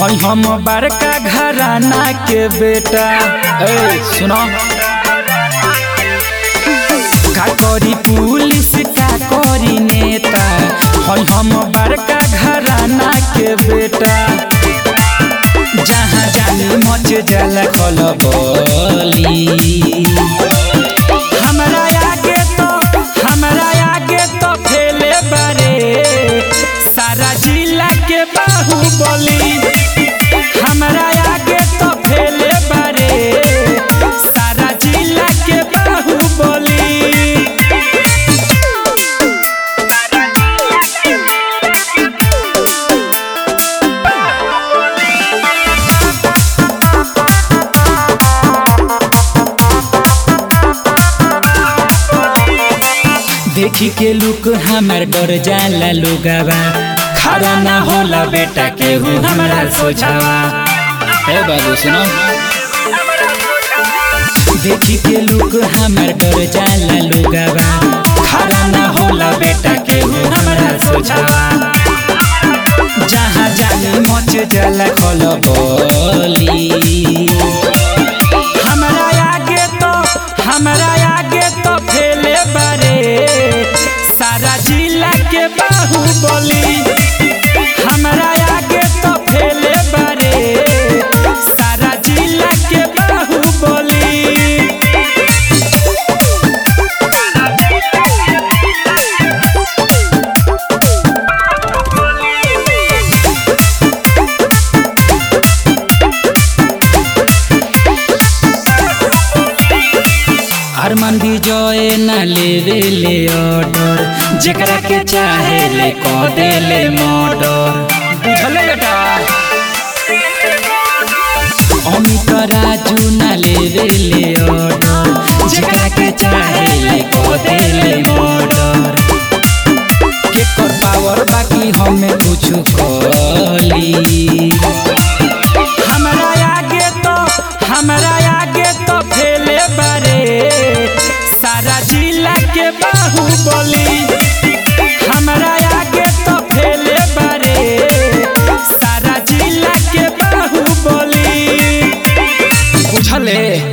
हई हम बड़का घराना के बेटा ए सुनो का करी पुलिस का करी नेता हई हम बड़का घराना के बेटा जहाँ जानी मच जल खल बोली हमरा आगे तो हमरा आगे तो फैले बारे सारा जिला के बाहुबली हमरा आगे तो फैले बारे सारा जिला के बाहुबली देखी के लुक हमार डर जाला लोगावा खड़ा ना होला बेटा केहू हमरा सोचावा हे बाबू सुनो देखी के लुक हमार डर जाला लोगावा खड़ा ना होला बेटा केहू हमरा सोचावा जहाँ जानी मच जाला खल बोली हमरा आगे तो हमरा आगे तो फैले बारे सारा जिला के बाहुबली हमरा आगे तो फैले बारे सारा जिला के बाहुबली अरमान विजय न लेवे ले ऑर्डर जेकरा के चाहे ले को दे ले मर्डर बुझल बेटा अमित राजू न लेवे ले ऑर्डर जेकरा के चाहे ले को दे ले मर्डर के कर पावर बाकी हमें कुछ कली हमरा आगे तो हमरा आगे तो फैले बारे सारा जिला के बाहुबली हमरा आगे तो फैले बारे सारा जिला के बाहुबली बुझले